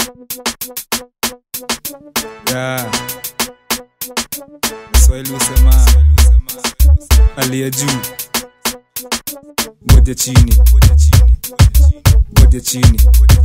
yeah. Swahili husema aliye juu ngoja chini ngoja chini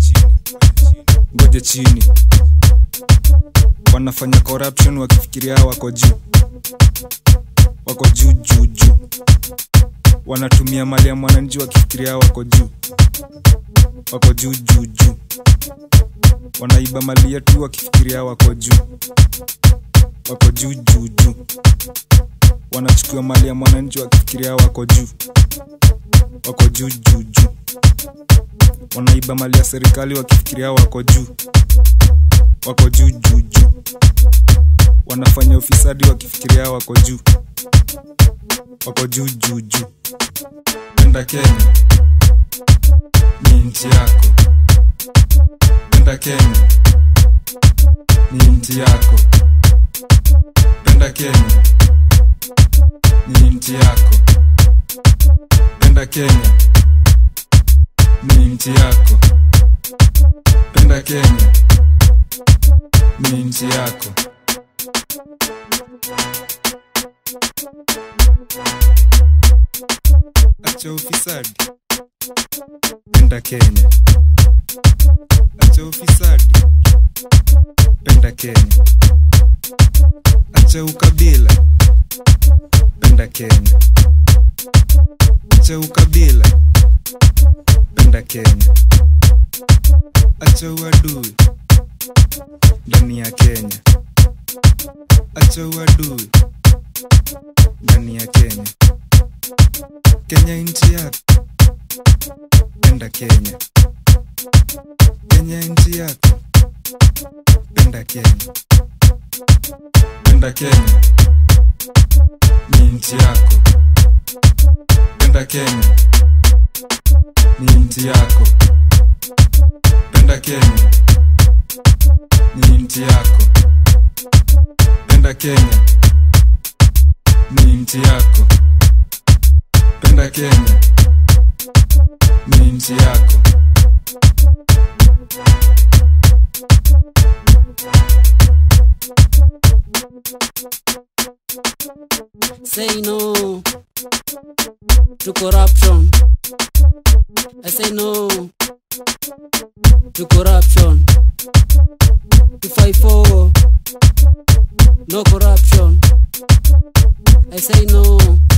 ngoja chini wanafanya corruption wakifikiria wako juu wako juu juu juu wanatumia mali ya mwananchi wakifikiria wako juu wako juu juu juu wanaiba mali yetu wakifikiria wako juu wako juu juu juu wanachukua mali ya mwananchi wakifikiria wako juu wako juu juu juu wanaiba mali ya serikali wakifikiria wako juu wako juu juu juu wanafanya ufisadi wakifikiria wako juu wako juu juu juu penda kenya ni nchi yako penda kenya ni nchi yako penda kenya ni nchi yako penda kenya ni nchi yako penda kenya ni nchi yako acha ufisadi penda kenya acha ufisadi penda kenya acha ukabila penda kenya acha ukabila penda kenya acha uadui ndani ya kenya acha uadui ndani ya kenya kenya nchi yako penda kenya kenya nchi yako penda kenya penda kenya ni nchi yako penda kenya ni nchi yako penda kenya ni nchi yako penda kenya ni nchi yako penda kenya ni nchi yako Say no to corruption. I say no to corruption. To fight for no corruption. I say no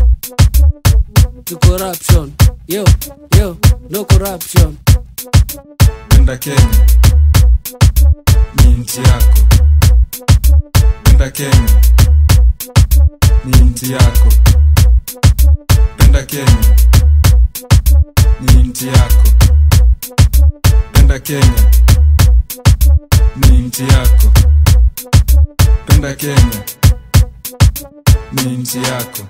to corruption. Yo, yo, no corruption. penda kenya ni nchi yako penda kenya ni nchi yako penda kenya ni nchi yako penda kenya ni nchi yako penda kenya ni nchi yako